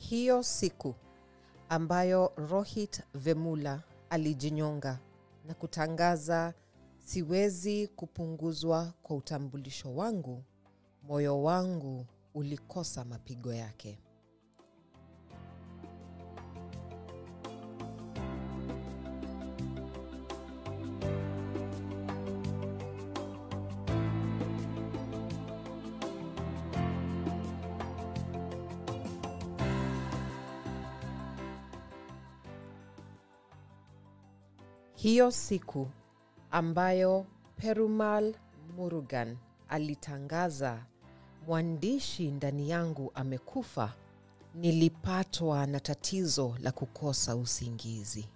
hiyo siku ambayo Rohit Vemula alijinyonga na kutangaza siwezi kupunguzwa kwa utambulisho wangu, moyo wangu ulikosa mapigo yake. Hiyo siku ambayo Perumal Murugan alitangaza mwandishi ndani yangu amekufa, nilipatwa na tatizo la kukosa usingizi.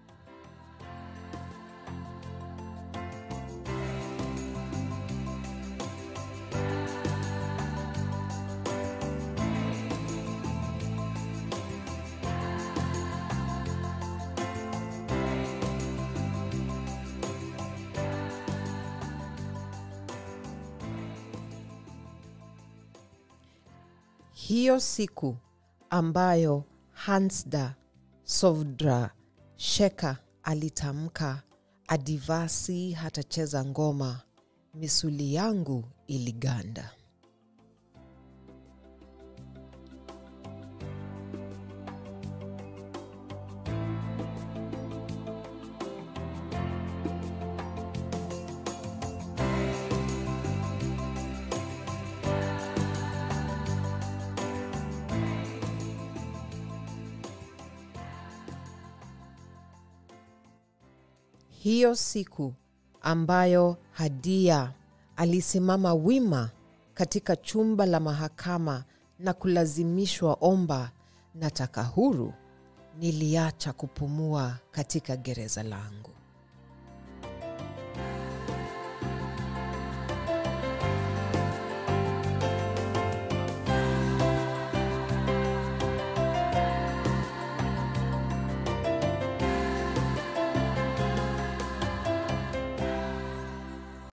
Hiyo siku ambayo Hansda Sovdra Sheka alitamka Adivasi hatacheza ngoma, misuli yangu iliganda. Hiyo siku ambayo Hadia alisimama wima katika chumba la mahakama na kulazimishwa omba nataka huru, niliacha kupumua katika gereza langu.